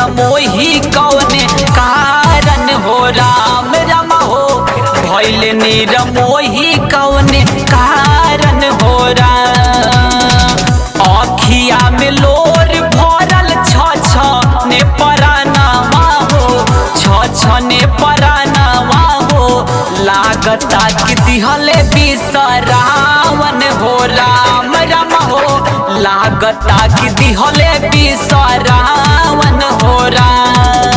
निरमोही कौने कारण हो राम राम हो भैल निरमोही कौने कारण हो राम अखिया में लोर भरल छ छ ने परानावा हो छ छ ने परानावा हो लागता कि दिहले बिसरावन हो राम राम हो लागता कि दिहले बिसरावन हो राम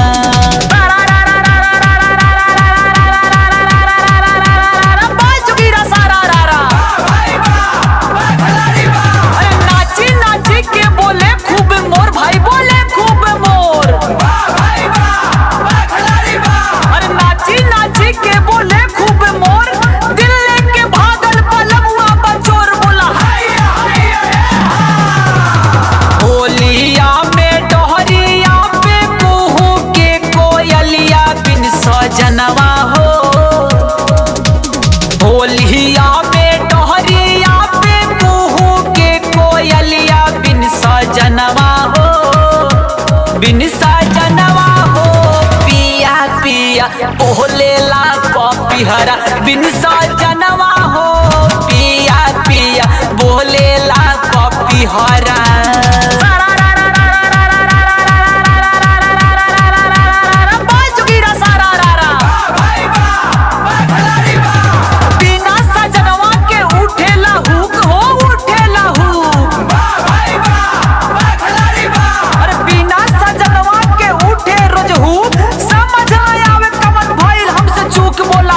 अरे नाची नाची के बोले खूब मोर भाई बोले खूब मोर अरे नाची नाची के बोले खूब मोर दिल लेके भागल पलमुआ बचोर बोला होलिया में डोहरिया पे कुहू के कोयलिया बिन सजनवा हो होलिया में डोहरिया पे कुहू के कोयलिया बिन सजनवा हो बिन सजनवा हो पिया पिया बोलेला पपिहरा बिन सजनवा हो पिया पिया बोलेला पपिहरा बिना सजनवा के उठेला हुक हो उठेला हुक अरे बिना सजनवा के उठे रोज हुक समझ ना आवे कमन भइल हमसे चूक बोला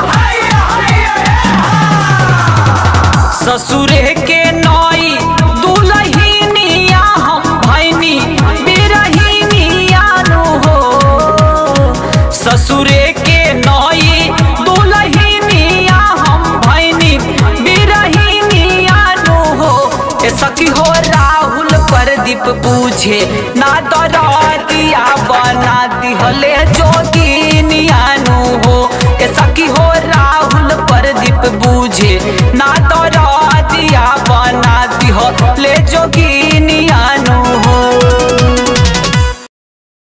ससुरे के नई दुलहिनिया हम भैनी बिरहिनिया नु हो ससुरे के नई दुलहिनिया हम भैनी बिरहिनिया नु हो ए सखी हो राहुल प्रदीप पूछे ना दरदिया बना दिहले जोगी